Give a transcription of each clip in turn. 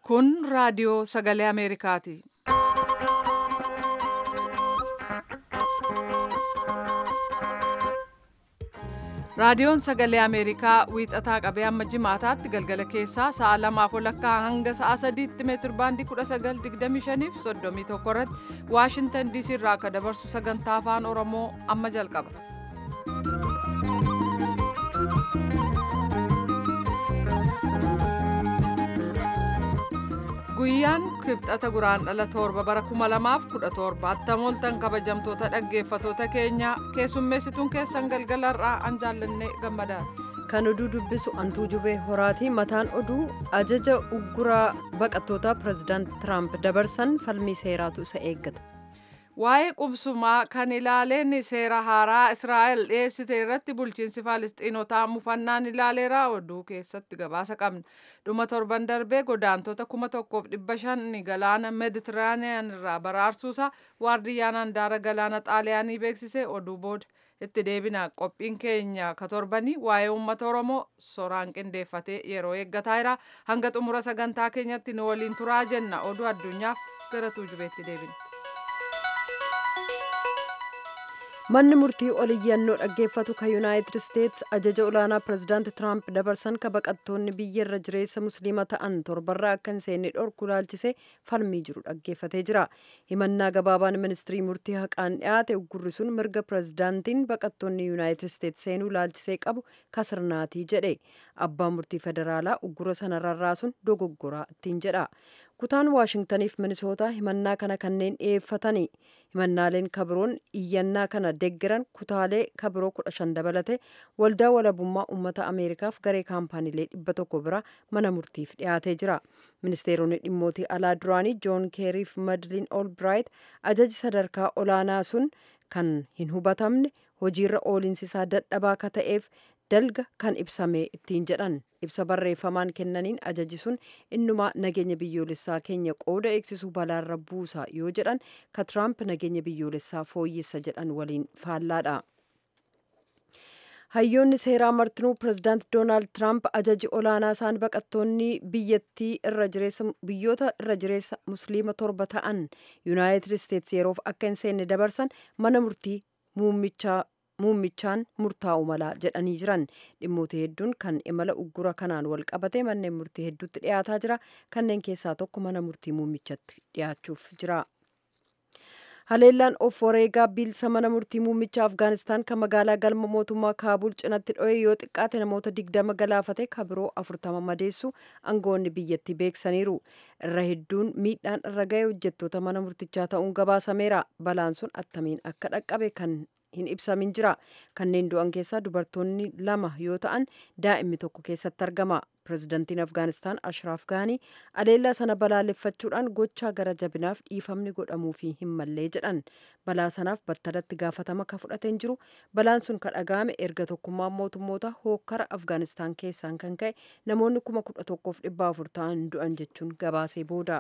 Kun raadiyoo sagalee Ameerikaati. Raadiyoon sagalee Ameerikaa wiixataa qabee hamma jimaataatti galgala keessaa sa'a lamaaf walakkaa hanga sa'a sadiitti meetir baandii 1925 fi 31 irratti Waashintan DC irraa akka dabarsu sagantaa afaan Oromoo amma jalqaba. Guyyaan kibxata guraandhala torba bara 2017 attamooltan kabajamtoota dhaggeeffatoota keenya keessummeessituun keessan galgalarraa an jaallannee gammadaati. Kan oduu dubbisu antuu jubee horaatii mataan oduu ajaja ugguraa baqattootaa pirezidaant Tiraamp dabarsan falmii seeraatu isa eeggata. Waa'ee qubsumaa kan ilaaleen seera haaraa Israa'el dhiyeessite irratti bulchiinsi Faalisxiinotaa mufannaan ilaaleera oduu keessatti gabaasa qabna. Dhuma torban darbee godaantota kuma tokkoof dhibba shan galaana Meeditiraaniyaan irraa baraarsuusaa waardiyyaan handaara galaana Xaaliyaanii beeksise oduu booda itti deebina qophiin keenya ka torbanii waa'ee uummata Oromoo soraan qindeeffatee yeroo eeggataa jira. Hanga xumura sagantaa keenyatti nu waliin turaa jenna oduu addunyaaf gara tuujubeetti deebina. manni murtii oliyyannoo dhaggeeffatu kan yuunaayitid isteets ajaja olaanaa pirezidaanti tiraamp dabarsan ka baqattoonni biyya irra jireessa musliima ta'an torbarraa akka hin seenne dhorku ilaalchisee falmii jiru dhaggeeffatee jira himannaa gabaabaan ministirii murtii haqaan dhiyaate uggurri sun mirga pirezidaantiin baqattoonni yuunaayitid isteets seenuu ilaalchisee qabu kasirnaatii jedhe abbaan murtii federaalaa uggura sana rarraasuun dogoggoraa ittiin jedha kutaan waashingtaniif minisootaa himannaa kana kanneen dhiyeeffatani himannaaleen kabiroon iyyannaa kana deggeran kutaalee kabiroo kudha shan dabalate waldaa walabummaa uummata ameerikaaf garee kaampaaniilee dhibba tokko bira mana murtiif dhiyaatee jira ministeeronni dhimmootii alaa duraanii joon keeriif madliin olbraayit ajaji sadarkaa olaanaa sun kan hin hubatamne hojiirra ooliinsisaa dadhabaa ka ta'eef dalga kan ibsame ittiin jedhan ibsa barreeffamaan kennaniin ajaji sun innumaa nageenya biyyoolessaa keenya qooda eegsisuu balaarra buusa yoo jedhan ka tiraamp nageenya biyyoolessaa fooyyessa jedhan waliin faallaadha. hayyoonni seeraa martinuu pirezidaant doonaald tiraamp ajaji olaanaa isaan baqattoonni biyyattii irra jireessa biyyoota irra jireessa musliima torba ta'an yuunaayitid isteets yeroof akka hin seenne dabarsan mana murtii muummichaa muummichaan murtaa'u mala jedhanii jiran dhimmoota hedduun kan imala uggura kanaan wal qabate manneen murtii hedduutti dhiyaataa jira kanneen keessaa tokko mana murtii muummichatti dhiyaachuuf jira. haleellaan of wareegaa bilisa mana murtii muummicha afgaanistaan kan magaalaa galma mootummaa kaabul cinatti dho'e yoo xiqqaate namoota digdama galaafate kabiroo afurtama madeessu aangoonni biyyattii beeksaniiru irra hedduun miidhaan irra ga'e hojjettoota mana murtichaa ta'uun gabaasameera balaan sun attamiin akka dhaqqabe kan hin ibsamin jira kanneen du'an keessaa dubartoonni lama yoo ta'an daa'imni tokko keessatti argama pirezidantiin afgaanistaan ashraaf gaanii aleellaa sana balaaleffachuudhaan gochaa gara jabinaaf dhiifamni godhamuufi hin mallee jedhan balaa sanaaf battalatti gaafatama ka fudhateen jiru balaan sun ka dhaga'ame erga tokkummaan mootummoota hookkara afgaanistaan keessaan kan ka'e namoonni kuma kudha tokkoof dhibba afur ta'an du'an jechuun gabaasee booda.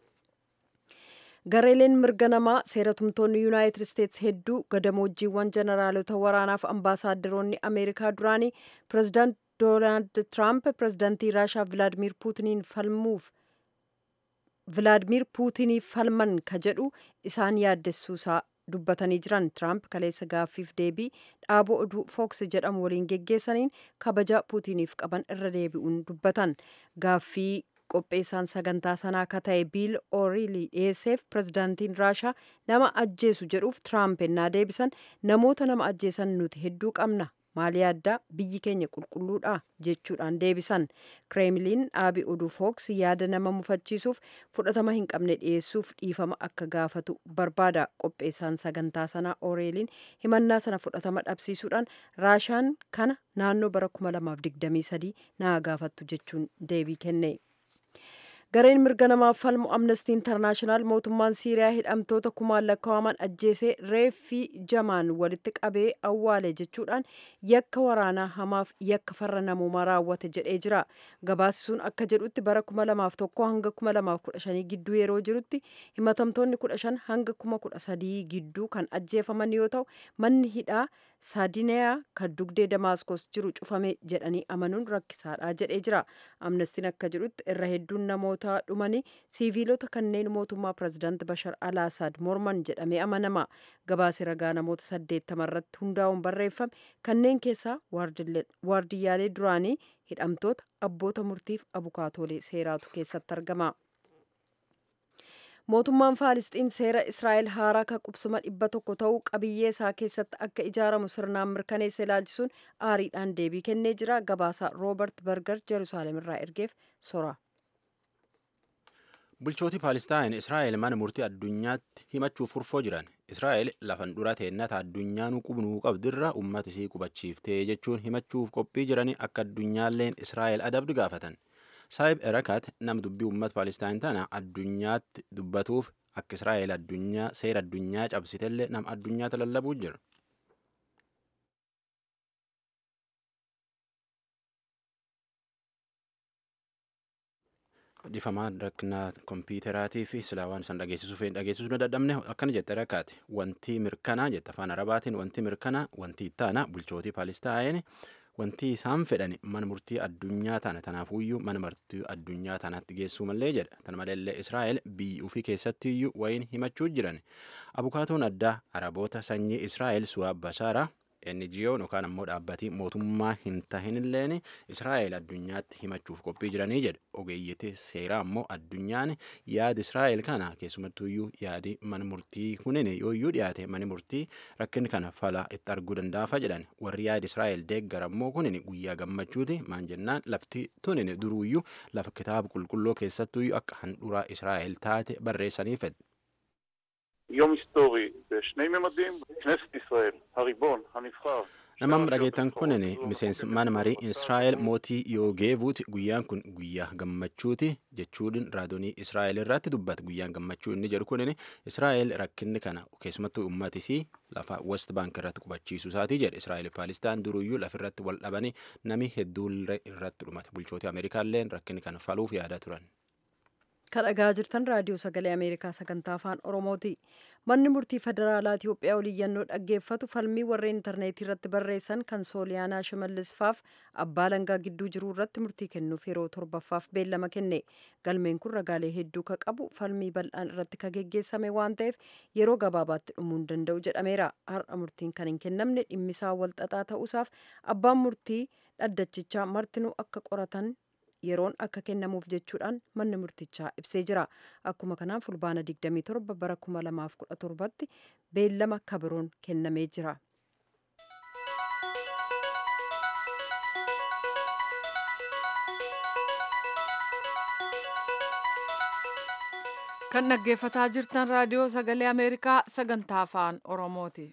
gareeleen mirga namaa seeratumtoonni yuunaayitid isteets hedduu gadamoojiiwwan jeneraalota waraanaaf ambaasaaderoonni ameerikaa duraanii pirezidaant doonaald tiraamp pirezidaantii raashaa vilaadimir puutiniin falmuuf vilaadimir puutiniif falman ka jedhu isaan yaaddessuusaa dubbatanii jiran tiraamp kaleessa gaaffiif deebii dhaaboo oduu fooks jedhamu waliin geggeessaniin kabaja puutiniif qaban irra deebi'uun dubbatan gaaffii qopheessaan sagantaa sanaa ka ta'e biil ooriilii dhiyeesseef pirezidaantiin raashaa nama ajjeesu jedhuuf tiraamp ennaa deebisan namoota nama ajjeesan nuti hedduu qabna maali yaaddaa biyyi keenya qulqulluudha jechuudhaan deebisan kireemiliin dhaabi oduu fooks yaada nama mufachiisuuf fudhatama hin qabne dhiyeessuuf dhiifama akka gaafatu barbaada qopheessaan sagantaa sanaa ooriiliin himannaa sana fudhatama dhabsiisuudhaan raashaan kana naannoo bara 2023 naa gaafattu jechuun deebii kenne. gareen mirga namaaf falmu amnestii intarnaashinaal mootummaan siiriyaa hidhamtoota kumaan lakkaa'aman ajjeesee reeffii jamaan walitti qabee awwaale jechuudhaan yakka waraanaa hamaaf yakka farra namoomaa raawwate jedhee jira gabaasi sun akka jedhutti bara 2001 hanga 2015 gidduu yeroo jirutti himatamtoonni 15 hanga 13 gidduu kan ajjeefaman yoo ta'u manni hidhaa saadineyaa kan dugdee damaaskos jiru cufame jedhanii amanuun rakkisaadha jedhee jira amnestiin akka jedhutti irra hedduun namoota dhumanii siiviilota kanneen mootummaa pirezidaanti bashar alaasaad morman jedhamee amanama gabaasi ragaa namoota saddeettama irratti hundaa'uun barreeffame kanneen keessaa waardiyyaalee duraanii hidhamtoota abboota murtiif abukaatoolee seeraatu keessatti argama. mootummaan faalisxiin seera israa'el haaraa kan qubsuma dhibba tokko ta'uu qabiyyee isaa keessatti akka ijaaramu sirnaan mirkaneessa ilaalchisuun aariidhaan deebii kennee jira gabaasaa roobert berger jeruusaalem irraa ergeef sora. bulchooti paalistaayin israa'el mana murtii addunyaatti himachuuf furfoo jiran israa'el lafan dura teennata addunyaanuu qubnuu qabdirra ummata isii qubachiiftee jechuun himachuuf qophii jiranii akka addunyaalleen israa'el adabdu gaafatan. saayib erakaat nam dubbii uummata paalestaan tana addunyaatti dubbatuuf akka israa'el addunyaa seera addunyaa cabsitellee nam addunyaatti lallabuu jira. dhifamaa rakkinaa kompiitaraatii fi silaawaan san dhageessisuu fi dhageessisuu na dadhabne akkana jette rakkaate wanti mirkanaa jette afaan arabaatiin wanti mirkanaa wanti ittaana bulchootii paalestaayin wanti isaan fedhan mana murtii addunyaa tana tanaafuyyuu mana murtii addunyaa tanaatti geessuu mallee jedha tana maleellee israa'el biyyi ufii keessatti iyyuu wayin himachuu jiran abukaatoon addaa araboota sanyii israa'el suwaab bashaara NGO'n yookaan ammoo dhaabbatii mootummaa hin tahinilleen Israa'el addunyaatti himachuuf qophii jiranii jedha. Ogeeyyiti seeraa ammoo addunyaan yaada Israa'el kana keessumattuyyuu yaadi mana murtii kunin yooyyuu dhiyaate mani murtii rakkin kana fala itti arguu danda'afa jedhan. Warri yaada Israa'el deeggar ammoo kunin guyyaa gammachuuti maan jennaan lafti tunin duruuyyuu lafa kitaaba qulqulluu keessattuyyuu akka handhuraa Israa'el taate barreessanii fedhe. יום היסטורי בשני ממדים, כנסת ישראל, הריבון, הנבחר. Namni dhageettan kunin miseensi mana marii Israa'el mootii Yoogeevuuti guyyaan kun guyyaa gammachuuti jechuudhin raadonii Israa'el irratti dubbata guyyaan gammachuu inni jedhu kunin Israa'el rakkinni kana keessumattuu uummatisii lafa West Bank irratti qubachiisuu isaatii jedhe Israa'el Paalistaan duruyyuu lafirratti wal dhabanii nami hedduun irratti dhumate bulchooti Ameerikaalleen rakkinni kana faluuf yaadaa turan. kan dhagaa jirtan raadiyoo sagalee ameerikaa sagantaa afaan oromooti manni murtii federaalaa itiyoophiyaa oliyyannoo dhaggeeffatu falmii warreen intarneetii irratti barreessan kan sooliyaanaa shimallisfaaf abbaa langaa gidduu jiruu irratti murtii kennuuf yeroo torbaffaaf beellama kenne galmeen kun ragaalee hedduu ka qabu falmii bal'aan irratti ka geggeessame waan ta'eef yeroo gabaabaatti dhumuu hin danda'u jedhameera har'a murtiin kan hin kennamne dhimmisaa walxaxaa ta'uusaaf abbaan murtii dhaddachichaa martinuu akka qoratan yeroon akka kennamuuf jechuudhaan manni murtichaa ibsee jira akkuma kanaan fulbaana 27 bara 2017tti beellama kabiroon kennamee jira. kan dhaggeeffataa jirtan raadiyoo sagalee ameerikaa sagantaa afaan oromooti.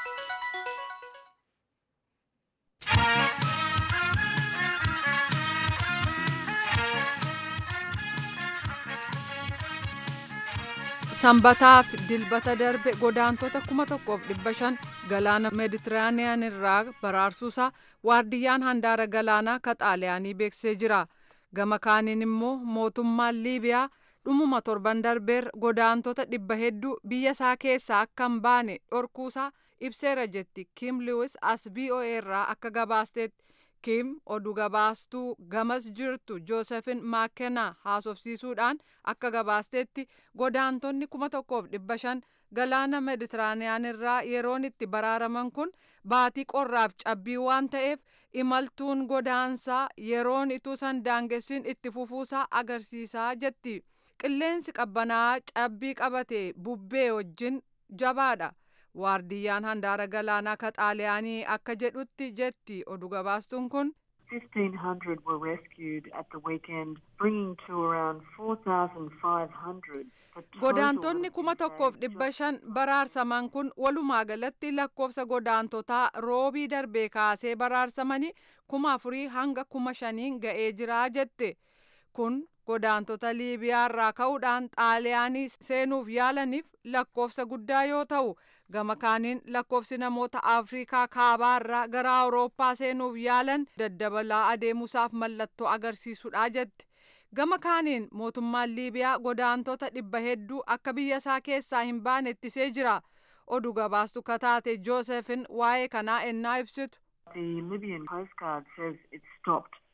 sanbataaf dilbata darbe godaantota kuma tokkoof dhibba shan galaana meeditiraaniyaan irraa baraarsuusaa waardiyyaan handaara galaanaa ka xaaliyaanii beeksisee jira gama kaaniin immoo mootummaan liibiyaa dhumuma torban darbeer godaantota dhibba hedduu biyya isaa keessaa akka hin baane dhorkuusaa ibseera jetti kim liwis as voa irraa akka gabaasteetti kim oduu gabaastuu gamas jirtu joosefin maakenaa haasofsiisuudhaan akka gabaasteetti godaantonni kuma tokkoof dhibba shan galaana meditiraaniyaan irraa yeroon itti baraaraman kun baatii qorraaf cabbii waan ta'eef imaltuun godaansaa yeroon ituu san daangessin itti fufuusaa agarsiisaa jetti qilleensi qabbanaa cabbii qabate bubbee wajjin jabaadha. waardiyyaan handaara galaanaa ka xaaliyaanii akka jedhutti jetti oduu gabaastuun kun 1,500 were rescued at the weekend, bringing to around 4,500. godaantonni kuma tokkoof dhibba shan baraarsaman kun walumaa galatti lakkoofsa godaantotaa roobii darbee kaasee baraarsamanii kuma afurii hanga kuma shaniin ga'ee jiraa jette kun godaantota liibiyaa irraa ka'uudhaan xaaliyaanii seenuuf yaalaniif lakkoofsa guddaa yoo ta'u gama kaaniin lakkoofsi namoota afriikaa kaabaa irraa gara awurooppaa seenuuf yaalan daddabalaa adeemuusaaf mallattoo agarsiisudha jette gama kaaniin mootummaan liibiyaa godaantota dhibba hedduu akka biyya isaa keessaa hin baane ittisee jira oduu gabaastu kataate joosefin waa'ee kanaa ennaa ibsitu The Libyan Coast Guard says it stopped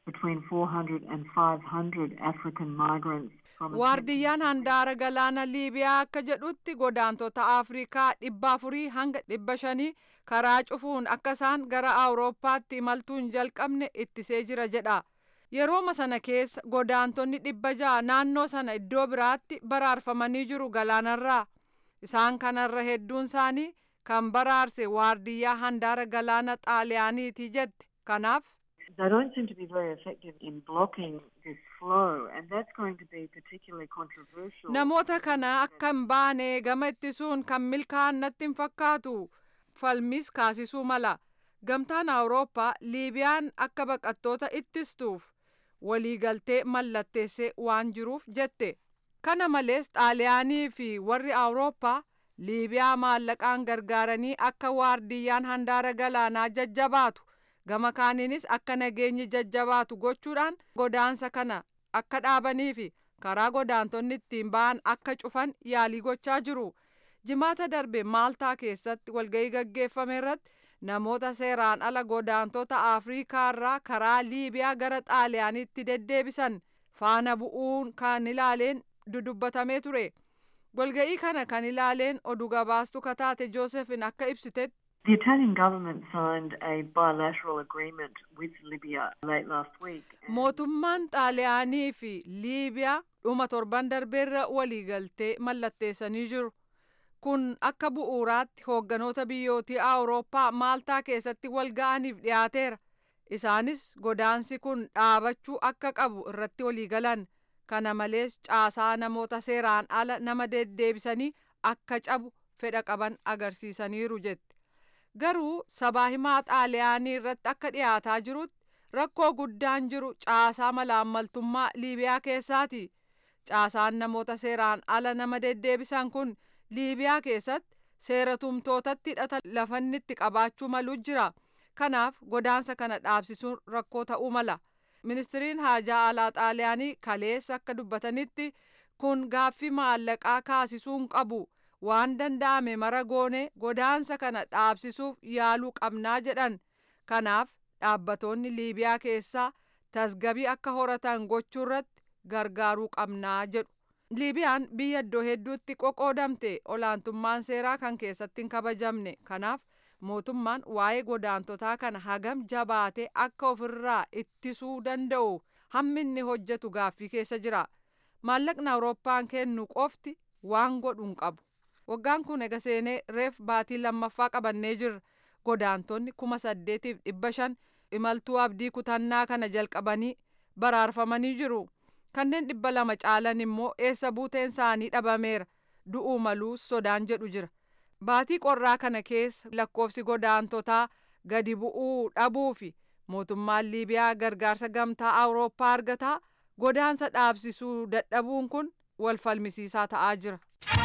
between 400 and 500 African migrants from waardiyyaan handaara galaana liibiyaa akka jedhutti godaantota afrikaa dhibba afurii hanga dhibba shanii karaa cufuun akka isaan gara awurooppaatti imaltuu hin jalqabne ittisee jira jedha yerooma sana keessa godaantonni dhibba ja'a naannoo sana iddoo biraatti baraarfamanii jiru galaanarraa isaan kanarra hedduun isaanii kan baraarse waardiyyaa handaara galaana xaaliyaaniiti jette kanaaf They don't seem to be very effective in blocking this flow, and that's going to be particularly controversial. namoota kana akka hin baane gama ittisuun kan milkaa'an natti hin fakkaatu falmis kaasisuu mala gamtaan awurooppaa liibiyaan akka baqattoota ittistuuf waliigaltee mallatteessee waan jiruuf jette kana malees xaaliyaanii fi warri awurooppaa liibiyaa maallaqaan gargaaranii akka waardiyyaan handaara galaanaa jajjabaatu gama kaaniinis akka nageenyi jajjabaatu gochuudhaan godaansa kana akka dhaabanii fi karaa godaantonni ittiin ba'an akka cufan yaalii gochaa jiru jimaata darbe maaltaa keessatti walga'ii gaggeeffame irratti namoota seeraan ala godaantota afriikaa irraa karaa liibiyaa gara xaaliyaaniitti deddeebisan faana bu'uun kan ilaaleen dudubbatamee ture walga'ii kana kan ilaaleen oduu gabaastu kataate joosefin akka ibsitetti The Italian government signed a bilateral agreement with Libya late last week. and mootummaan xaaliyaanii fi liibiyaa dhuma torban darbeerra waliigaltee mallatteessanii jiru kun akka bu'uuraatti hoogganoota biyyootii awurooppaa maaltaa keessatti wal ga'aniif dhiyaateera isaanis godaansi kun dhaabachuu akka qabu irratti waliigalan kana malees caasaa namoota seeraan ala nama deddeebisanii akka cabu fedha qaban agarsiisaniiru jette garuu sabaa himaa xaaliyaanii irratti akka dhiyaataa jirutti rakkoo guddaan jiru caasaa malaammaltummaa liibiyaa keessaati caasaan namoota seeraan ala nama deddeebisan kun liibiyaa keessatti seera tumtootatti hidhata lafannitti qabaachuu malu jira kanaaf godaansa kana dhaabsisuun rakkoo ta'uu mala ministiriin haajaa alaa xaaliyaanii kaleessa akka dubbatanitti kun gaaffii maallaqaa kaasisuun qabu waan danda'ame mara goone godaansa kana dhaabsisuuf yaaluu qabnaa jedhan kanaaf dhaabbatoonni liibiyaa keessaa tasgabii akka horatan gochuu irratti gargaaruu qabnaa jedhu liibiyaan biyya iddoo hedduutti qoqoodamte olaantummaan seeraa kan keessatti hin kabajamne kanaaf mootummaan waa'ee godaantotaa kana hagam jabaate akka ofirraa ittisuu danda'u hamminni hojjetu gaaffii keessa jira maallaqni awurooppaan kennu qofti waan godhu hin qabu waggaan kun ega seenee reef baatii lammaffaa qabannee jirra godaantonni kuma saddeetiif dhibba shan imaltuu abdii kutannaa kana jalqabanii baraarfamanii jiru kanneen dhibba lama caalan immoo eessa buuteen isaanii dhabameera du'uu maluus sodaan jedhu jira baatii qorraa kana keessa lakkoofsi godaantotaa gadi bu'uu dhabuu fi mootummaan liibiyaa gargaarsa gamtaa awurooppaa argataa godaansa dhaabsisuu dadhabuun kun wal falmisiisaa ta'aa jira.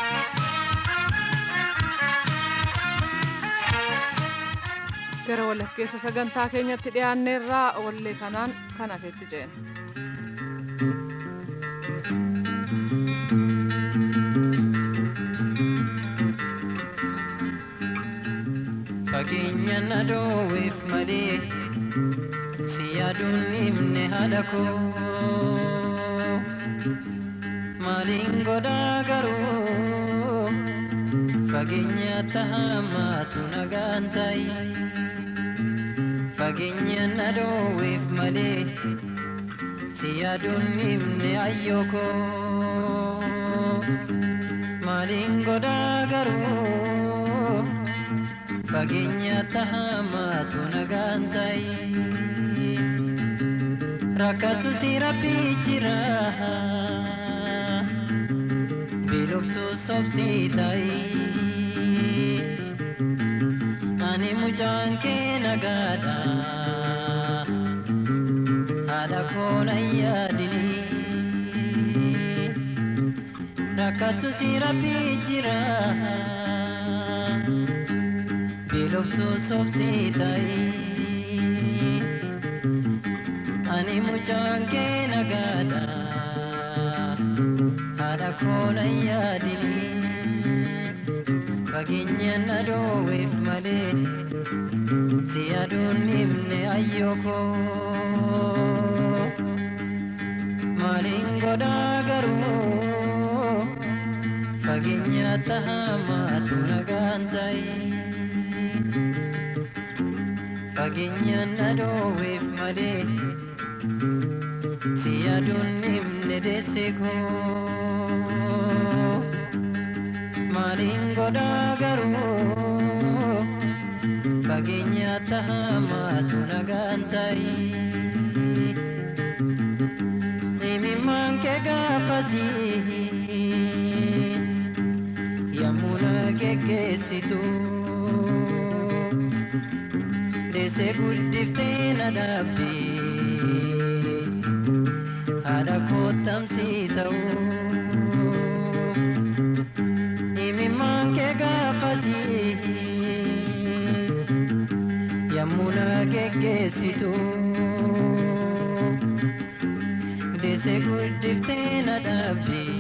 gara walakkeessa sagantaa keenyatti dhiyaanneerraa wallee kanaan kan hafetti ceena. Fageenya na dhoowweef malee si yaaduun himne haadha koo maaliin godhaa garuu fageenya tahamaatu nagaan ta'i fageenya na dhoowweef malee si yaaduun himne ayyoo koo maaliin godhaa garuu fageenya tahamaatu nagaan ta'i rakkatu si rabbii jira biluftu sobsii ta'i ani mucaan kee nagaadha haadha koona yaadini rakkatu si rabbii jira biloftu sobsii ta'i ani mucaan kee nagaadha haadha koona yaadini fageenya na dhoowweef malee si yaaduun himne ayyoo koo fageenyaatti hamaatu nagaan ta'i. Fageenyaan na dhoowweef malee si yaaduun himne deesse koo. Maaliin godhaa garuu fageenyaatti hamaatu nagaan ta'i. Imimmaan kee gaafasii yommuu na geggeessitu deessee guddiftee na dhaabdee haadha kottamsii ta'uu. Imimmaan kee gaafasii yommuu na geggeessitu. deessee guddiftee na dhaabdee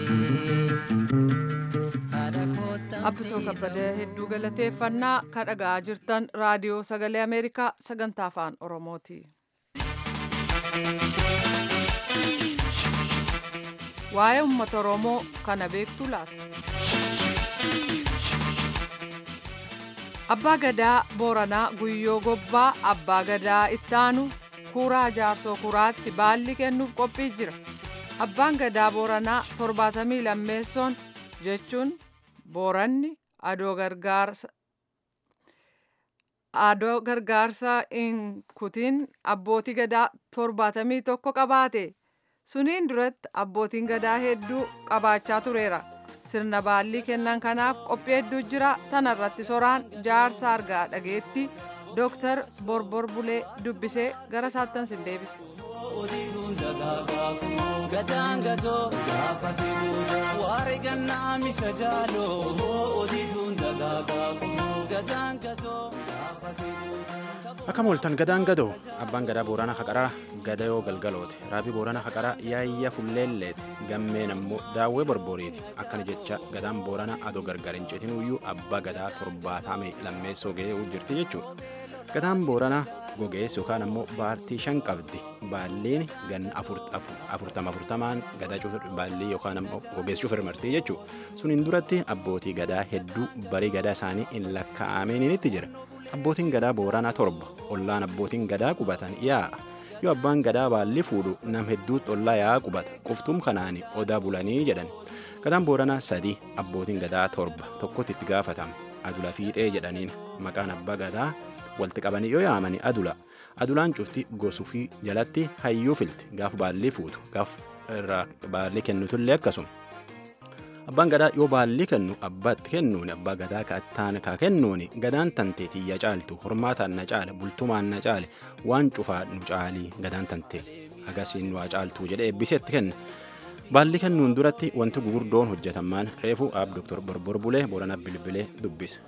haadha kottamsii Abbituu kabbadee hedduu galateeffannaa ka dhaga'aa jirtan raadiyoo sagalee Ameerikaa sagantaa afaan Oromooti. Waa'ee uummata Oromoo kana beektu laata? Abbaa Gadaa Booranaa Guyyoo Gobbaa Abbaa Gadaa Ittaanu Kuuraa Jaarsoo Kuraatti baalli kennuuf qophii jira. Abbaan Gadaa Booranaa torbaatamii lammeessoon jechuun Booranni adoo gargaarsa adoo gargaarsa hin kutin abbootii gadaa torbaatamii tokko qabaate suniin duratti abbootiin gadaa hedduu qabaachaa tureera sirna baallii kennan kanaaf qophii hedduu jira tanarratti soraan jaarsa argaa dhageetti dooktar borbor bulee dubbisee gara saattan sin deebise. Gadaan gadoo gaafate waare gannaa misa jaaloo odiituun dagaagaa gadaan gadoo gaafate. Akka mooltan gadaan gadoo abbaan gadaa booranaa haqaraa gadayoo galgalooti raabii booranaa haqaraa yaayya fulleelleeti gammeen ammoo daawwee borboriiti akkana jecha gadaan booranaa adoo gargar hin citinuyyuu abbaa gadaa torbaatame lammeessoo ga'ee jirti jechuudha. Gadaan booranaa gogeessu yookaan ammoo baartii shan qabdi baalliin ganna afurtama afurtamaan gadaa cufir baallii yookaan ammoo gogeessu cufir martii jechuudha. Suniin duratti abbootii gadaa hedduu barii gadaa isaanii hin lakkaa'aminitti jira. Abbootiin gadaa booranaa torba ollaan abbootiin gadaa qubatan yaa'a. Yoo abbaan gadaa baalli fuudhu nam hedduutti ollaa yaa'a qubata qoftuum kanaani odaa bulanii jedhan. Gadaan booranaa sadii abbootiin gadaa torba tokkotti itti gaafatama. Adula fiixee jedhaniin maqaan abbaa gadaa walitti qabanii yoo yaamani adula. Adulaan cufti gosuu fi jalatti hayyuu filti gaaf baallii fuutu gaaf irraa baallii kennutullee akkasuma. Abbaan gadaa yoo baallii kennu abbaatti kennuuni abbaa gadaa kaattaan kaa kennuuni gadaan tantee tiyya caaltu hormaataan na caale bultumaan na caale waan cufaa nu caalii gadaan tantee agasiin nu haa caaltu jedhee eebbiseetti kenna. Baalli kennuun duratti wanti gugurdoon hojjetamaan reefuu aab Dr. Borbor Bulee Booranaa Bilbilee dubbise.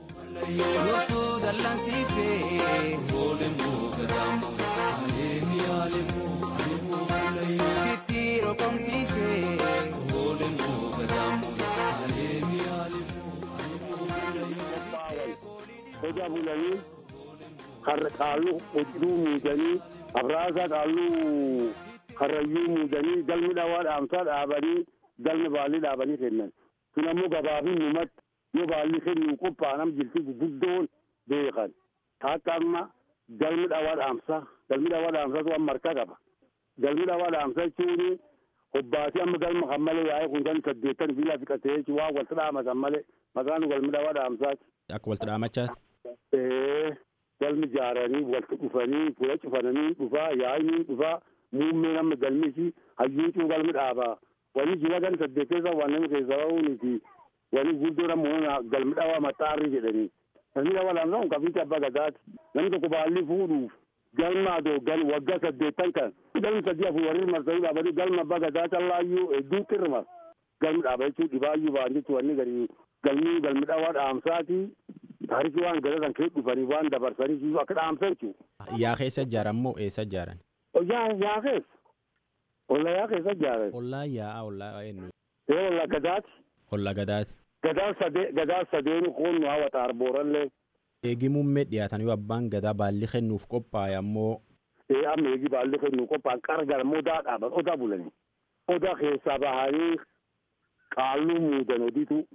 Loltuu dallansiisee oolemmuu gadaamu aleemi aleemu aleemu titti roqomsiisee oolemmuu gadaamu aleemi aleemu Hoja bulanii karra qaalluu hojii muudanii abraasaa qaalluu karrayyuu muudanii galmi dhawaa dhaamsaa dhaabanii galmi baallii dhaabanii kennan. Kun ammoo gabaabin numatti yoo baalli kennu qophaa'anam jirti guguddoon beekan. Akka amma galmi dhawaa dhaamsaa galmi dhawaa dhaamsaa waan marka qaba. Galmi dhawaa dhaamsaa jechuun hobbaasii amma galma kan malee yaa'ee kun kan saddeettan fi lafi qatee jechuun waan walta dhaamatan malee maqaan galmi dhawaa dhaamsaati. Akka walta dhaamachaati. Ee galmi ijaaranii walta dhufanii fuula cufananii dhufaa yaa'anii dhufaa muummeen amma galmisi hayyuu cuu galmi dhaabaa. Wani jira gan saddeetteessa waan nama keessa ba'uuniti. wani guddoon ammoo galmi dhawaa maxxaarri jedhanii. Galmi dhawaa lamsa kun kafiitti abbaa gadaati. Namni tokko baalli fuudhuuf galma adoo gal waggaa saddeettan kan galmi sadii afur warri marsanii dhaabanii galma abbaa gadaa callaayyuu hedduutti irma. Galmi dhaaba jechuun dhibaayyuu ba'an jechuun wanni gadi galmi galmi dhawaa dhaamsaati. Taarikii waan gadatan kee dhufanii waan dabarsanii akka dhaamsa jechuudha. Yaa keessa ijaaran moo eessa ijaaran? Yaa yaa keessa. Ollaa yaa keessa ijaaran. Ollaa yaa'a ollaa eenyu? Ee ollaa gadaati. Ollaa gadaati. Gadaa sadee gadaa sadeen kun nu hawwata arboorallee. Eegi muummee dhiyaatan yoo abbaan gadaa baalli kennuuf qophaa'e ammoo. Ee amma eegi baalli kennuuf qophaa'an qarqara odaa dhaaban odaa bulanii. Odaa keessaa bahanii qaalluu muudan odiitu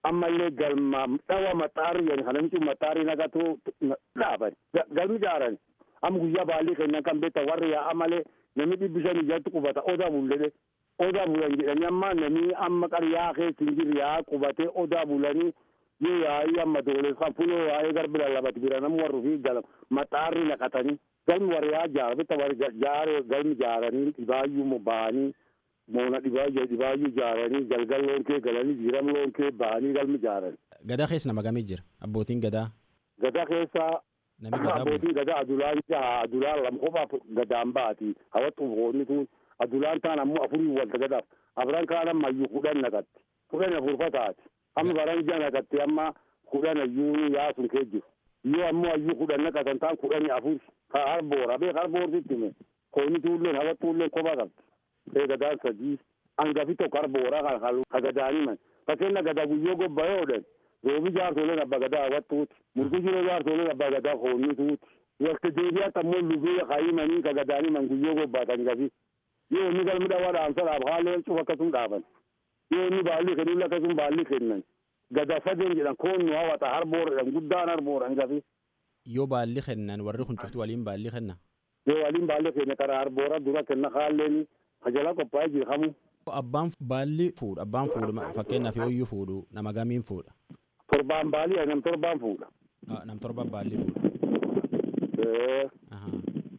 ammallee galma dhawa maxaarri jedhan kana micu maxaarri naqatu dhaaban galmi jaaran amma guyyaa baallii kennan kan beektan warri yaa'a malee namni dhibbi shan ijatti qubata odaa bulledhe odaa bulan jedhanii amma namni amma qaryaa keessa hin jirre yaa'a qubatee odaa bulanii yoo yaa'ii amma dooles kan fuloo yaa'ee garbi lallabati bira nama warri fi galam maxaarri naqatanii galmi warri yaa jaara bitta warri jaare galmi jaaranii dhibaayyuu ba'anii moona dhibaayyuu dhibaayyuu jaaranii galgal loon kee galanii jiram loon kee ba'anii galmi jaaran. Gadaa keessa nama gamii jira abbootiin gadaa. Gadaa keessa Nami gadaa bulu. abbootiin gadaa adulaan jaha adulaan lama qofaaf gadaan baati hawattu boonni tun adulaan taan ammoo afurii walta gadaaf afran kaan amma iyyuu kudhan naqatti kudhan afurfa taati amma baran ija naqatti amma kudhan ayyuu yaasun kee jiru yoo ammoo ayyuu kudhan naqatan taan kudhani afur ka harboora beek harboortitti hime kooni tuulleen hawattuulleen kophaa qabdi ee gadaan sadii hangafi tokko harboora kan ka gadaaniman fakkeenya gadaa guyyoo gobbayoodhan roobi jaarsoleen abba gadaa hawattuuti murgushiroo jaarsoleen abba gadaa koonnituuti wakti deebiyaatti ammoo lubee kaayimanii ka gadaaniman guyyoo gobbaatan gafi yoo inni galmi dhawaa dhaamsa dhaab haaleen cuf akkasum dhaaban yoo inni baalli kennuun akkasum baalli kennan gadaa sadeen jedhan koonnu hawata harbooradhan guddaan harbooran gafi Yoo baalli kennan warri kun cuftu waliin baalli kenna. yoo waliin baalli kenne karaa harboora dura kenna haalleen kajalaa qophaa'ee jirhamu Abbaan baalli fuudha abbaan fuudhu fakkeenyaaf yoo iyyuu fuudhu nama gamiin fuudha. torbaan baalii nam torbaan fuudha. Ah, Nam torba baalli fuudha. Ee, Ahaa.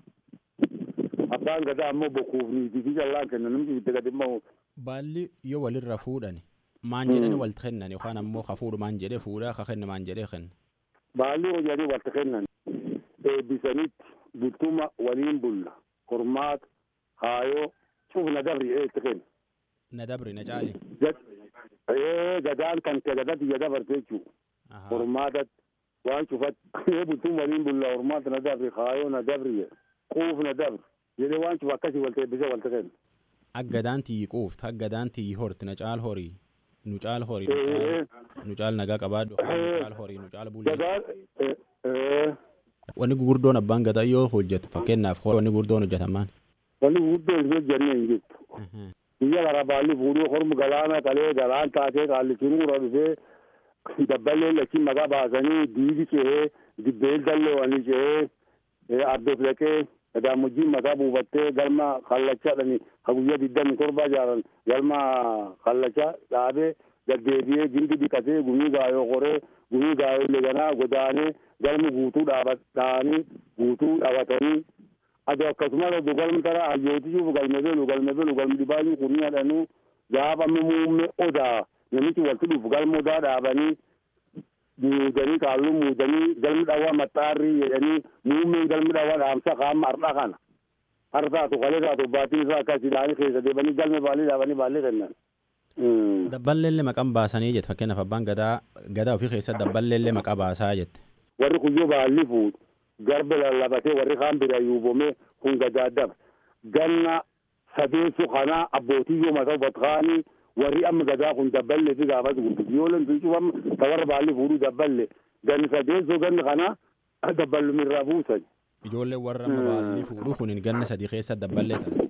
abbaan gadaa ammoo bokuuf niitii fi jallaan kenna namni itti gadi immoo Baalli yoo walirra fuudhan maan jedhani walti kennan yookaan ammoo ka fuudhu maan jedhee fuudha ka kenna maan jedhee kenna. baalli hojanii walta kennan eebbisanitti bultuma waliin bulla hormaata haayoo cufna dabri eetti kenna. Na dabri na caali. Gad- ee, gadaan kan kee gadatti ya dabarte jechuu Ahaa. hormaatatti waan cufatti bultuma waliin bulla hormaata na dabri haayoo na dabri jedhe quuf na dabri jedhee waan cufa akkasii walta eebbisee walta kenna. Aggadaan tiyyi quufti aggadaan tiyyi horti na caal horii nu caal horii nu Ee, caal- nu caal nagaa qabaadhu kaan nu caal horii nu caal bulee. gadaan ee, ee, Wanni gurguddoon abbaan gadaa yoo hojjetu fakkeenyaaf hor- wanni gurguddoon hojjetamaan. wanni guddoo hin hojjenne hin jirtu. biyya gara baalli fuudhuu hormu galaana qalee galaan taatee qaallichinuura dhufee dabballee lachiin maqaa baasanii diidi cehee dibbeel dalloowanii cehee abbeef dhaqee gadaamojjiin mataa buufattee galma kallachadhani ka guyyaa digdami torba jaaran galma kallacha dhaabee gaddeebi'ee gindi dhiqatee gumii gaayoo qoree gumii gaayoo leganaa godaanee galmi guutuu dhaabanii guutuu dhaabatanii ado akkasumas ado galmi tara hayyootichuuf galme belu galme belu galmi dhibaayuu kunni hadhanuu gaafa muumme odaa namichi walitti dhufu galma odaa dhaabanii muudanii kaalluu muudanii galmi dhawaa maxxaarrii jedhanii muummeen galmi dhawaa dhaamsa kaama har'a kana har taatu kalee taatu baatiin isaa akkas ilaanii keessa deebanii galme baalii dhaabanii baallee kennan. Dabballeellee maqaan baasanii jette fakkeenyaaf abbaan gadaa gadaa ofii keessatti dabballeellee maqaa baasaa jette. warri kuyyoo baalli fuudhu garba lallabatee warri kaan bira yuubome kun gadaadaba ganna sadeessu kana abbootii yoo mataa batkaanii warri amma gadaa kun dabballe fi gaafas guddisi yoo len tuucufam ta warra baalli fuudhu dabballe ganni sadeessoo ganni kana dabballumirraa buusan Ijoollee warra amma baalli fuudhu kun ganna sadii keessa dabballee taate.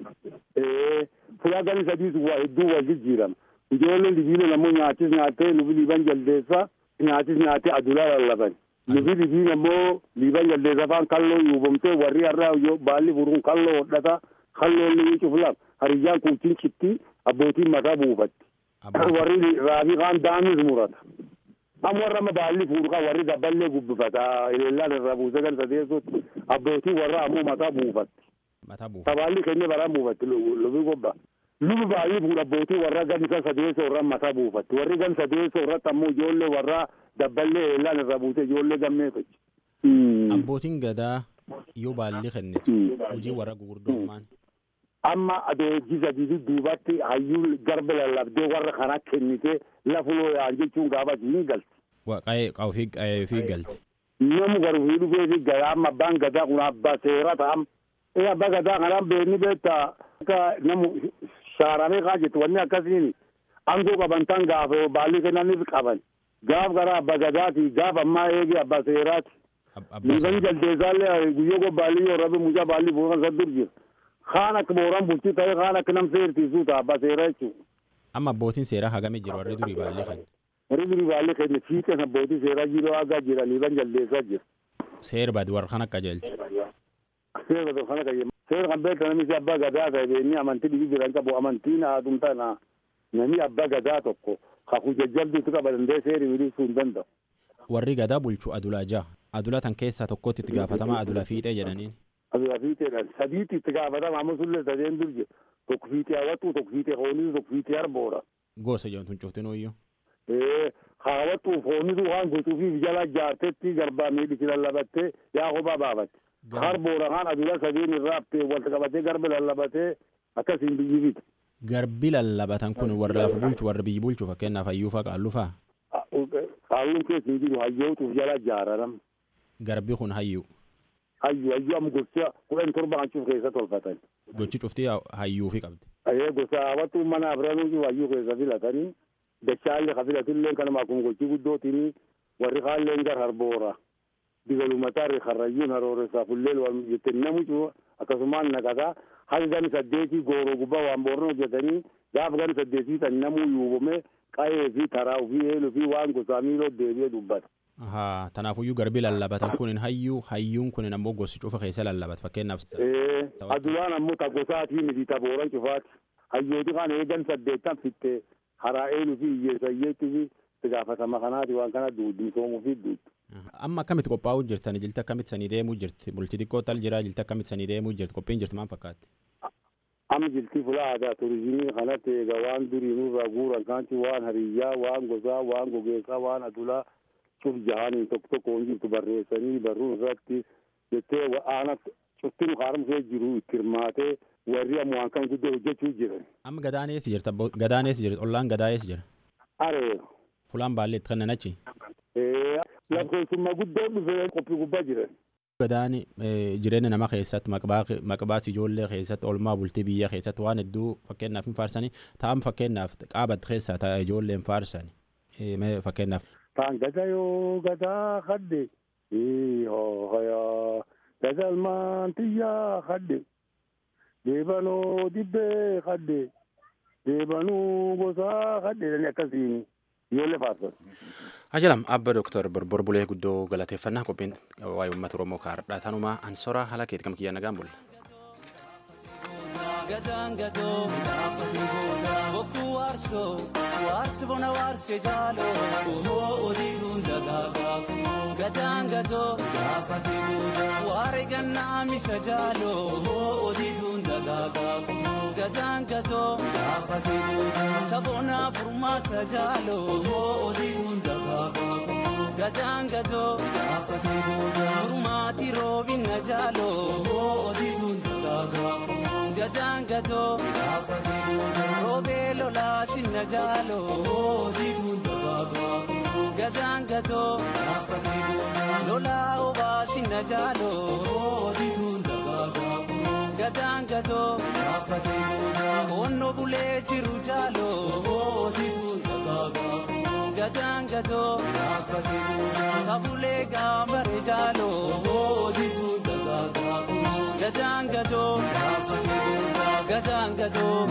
ee fuula ganni sadiis waa hedduu wal jijjiirama ijoolleen libiila nammoo nyaatis nyaattee nufi liiban jaldeessa nyaatis nyaattee adulaa lallaban nufi libiin ammoo liiban jaldeessa faan kalloo yuubamtee warri har'a yoo baalli fuudhuun kalloo hodhata kalloo inni cuflam hariyyaan kuuchin citti abbootiin mataa buufatti warri raafii kaan daamis murata amma warra amma baalli fuudhu kan warri dabballee gubbifata eleellaan irraa buusee gan sadeessutti abbootii warra ammoo mataa buufatti Mataa buufa. sabaalli keenya baraan buufatti lubi gobba lubi baay'ee fuudha abbootii warra gan isa sadeessa irra mataa buufatti warri gan sadeessa irratti ammoo ijoollee warra dabballee eellaan irraa buusee ijoollee gammee fachi. Abbootiin gadaa yoo baalli kennitu hojii warra gurguddoomaan. amma adeegisa didi duubatti hayyuu garba lallabdee warra kana kennite lafuloo yaan jechuun gaafati hin galti. Qa'ee ofii qa'ee ofii galti. Namu garuu dhufee fi gadaa amma abbaan gadaa kun abbaa seera ta'am. Ee abbaa gadaa kanaan beekni beektaa akka namu shaaramee kaa jettu wanni akkasiin aangoo qaban tan gaafa baalli kennaniif qaban. Gaaf gara abbaa gadaati gaaf ammaa eegi abbaa seeraati. Liiban jaldeessaallee guyyoo gobbaalli yoo rabe mucaa baalli fuudhan isa dur jira. Kaan akka booraan bultii ta'e kaan akka nam seertiisuu ta'a abbaa seeraa jechuudha. Amma abbootiin seeraa hagamee jiru warri durii baallee kan. warri durii baallee kenne fiixeen abbootii seeraa jiroo agaa jiranii ban jalleessaa jira. Seera badi warra kan akka jeelti. Seera tokko kana qayyama. Seera kan beektu namni abbaa gadaa ta'e beenni amantii dhibii jiran qabu amantiin haadhum tana namni abbaa gadaa tokko kakuu jajjabduutu qaba danda'e seeri wilisuu hin danda'u. Warri gadaa bulchu adulaa ja'a. Adula tan keessaa tokkotti itti gaafatamaa adula fiixee jedhaniin. Adula fiixeedhaan sadiitti itti gaafatama amma sullee sadeen dur jedhu tokko fiixee hawwatu tokko fiixee hoonisu tokko fiixee arboora. Gosa jedhamtu hin cuftinuu Haawwatuuf hoonisu waan gochuufiif jala jaartetti garbaa miidhisi lallabattee yaa kophaa baafatte. Arboora kaan adula sadeen irraa haftee walitti qabatee garba lallabatee akkasiin biyyi fite. Garbi lallabatan kun warra lafa bulchu warra biyyi bulchu fakkeenyaaf hayyuufaa qaallufaa. Qaalluun keessa hin jiru hayyootuuf jala jaararam. Garbi kun hayyuu. Hayyuu hayyuu amma gocha kudhan torba hancuuf keessa tolfatan. Gochi cuftii hayyuufi qabdi. Ayee gosa hawwatu mana abiranuuti hayyuu keessa filatanii dachaallee ka filatillee kanuma akkuma gochii guddootiin warri kaalleen gar harboora. Digalumataa karrayyuun harooressaa fullee waan jettee namu cufa akkasumaan naqataa haga gani saddeetii gooroo gubbaa waan boorna hojjetanii gaafa gani saddeetii tan namuu yuubame qa'ee fi taraa fi eeluu fi waan gosaa miiloo deebi'ee dubbata. Haa tanaafuyyuu garbi lallabatan kun hayyuu hayyuun kun ammoo gosi cufa keessa lallabat fakkeenyaaf. Adulaan ammoo ta gosaatii miti ta booran cufaati. Hayyooti kan eegan saddeettan fittee haraa eeluu fi hiyyeessa hiyyeetti fi itti gaafatama kanaati waan kana duudii soomuu fi duuddi. Amma akkamitti qophaa'uu jirtan jilti akkamitti sanii deemuu jirti bulti xiqqoo tal jira jilti akkamitti sanii deemuu jirti qophiin jirti maal fakkaatti. Amma jilti fula aadaa turizimii kanatti egaa waan durii nurraa guuran kaanti waan hariyyaa waan gosaa waan gogeessaa waan adulaa cuf jahaniin tokko tokko hin jirtu barreessanii barruun irratti jettee aana cufti nu haaromsee jiru itti hirmaatee warri ammoo waan kan guddoo hojjechuu jiran. Amma gadaan eessa jirta gadaan eessa jirta ollaan gadaa eessa jira. Aree. Fulaan baallee itti kennan achi. lakkoofsummaa guddoo dhufee qophii gubbaa jiran. Gadaan jireenya nama keessatti maqbaas ijoollee keessatti olmaa bultii biyya keessatti waan hedduu fakkeenyaaf hin faarsanii ta'an fakkeenyaaf qaabat keessaa ta'a ijoolleen faarsan fakkeenyaaf. Taan gada yoo gadaa hadde hooyaa gadalmaan xiyyaa hadde deebanoo dibbee hadde deebanuu gosaa hadde akkasiin. ijoollee faarsan. Ajalam abba dooktar Borbor Bulee guddoo galateeffannaa qophiin waa'ee uummata Oromoo kaardhaa tanumaa ansoraa haala keetti kam kiyyaa nagaan bulle. Gadaan gadoo midhaafate booda bokkuu waarsoo waarsi bona waarsee jaaloo ohoo odiituun dagaagaa gadaan gadoo midhaafate booda waare gannaa misa jaaloo ohoo odiituun dagaagaa gadaan gadoo midhaafate booda taboonaa furmaata jaaloo ohoo odiituun dagaagaa gadaan gadoo midhaafate booda furmaati roobina jaaloo ohoo odiituun dagaagaa. gadaan gadoo roobee lolaa sinna jaaloo diituun dabaagaa gadaan gadoo lolaa obaa sinna jaaloo diituun dabaagaa gadaan gadoo onno bulee jiru jaaloo diituun dabaagaa gadaan gadoo kabulee gaambare jaaloo diituun dabaagaa gadaan gadoo gadaan gadoo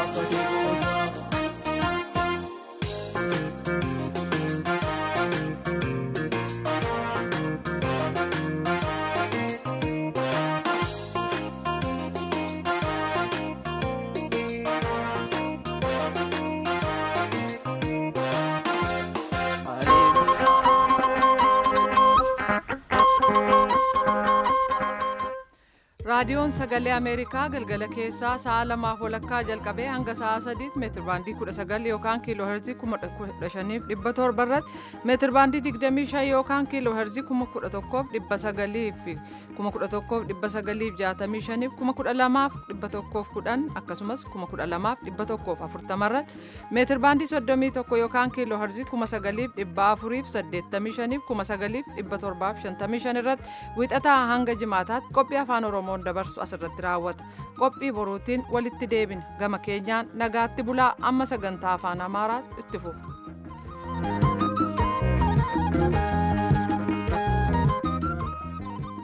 raadiyoon sagalee ameerikaa galgala keessaa sa'a lamaaf walakkaa jalqabee hanga sa'a sadiitti meetirbaandii kudha sagal yookaan kiiloo herzii kuma kudha shaniif dhibba torba irratti meetirbaandii digdamii shan yookaan kiiloo herzii kuma kudha tokkoof dhibba sagaliif kuma kudha tokkoof dhibba sagaliif jaatamii shaniif kuma kudha lamaaf dhibba tokkoof kudhan akkasumas kuma kudha lamaaf dhibba tokkoof afurtama irratti meetirbaandii soddomii tokko yookaan kiiloo herzii kuma sagaliif dhibba afuriif saddeettamii shaniif kuma sagaliif dhibba torbaaf shantamii shan irratti wixataa hanga jimaataatti qophii afaan oromoo dabarsu asirratti raawwata qophii boruutiin walitti deebina gama keenyaan nagaatti bulaa amma sagantaa afaan amaaraatti itti fufu.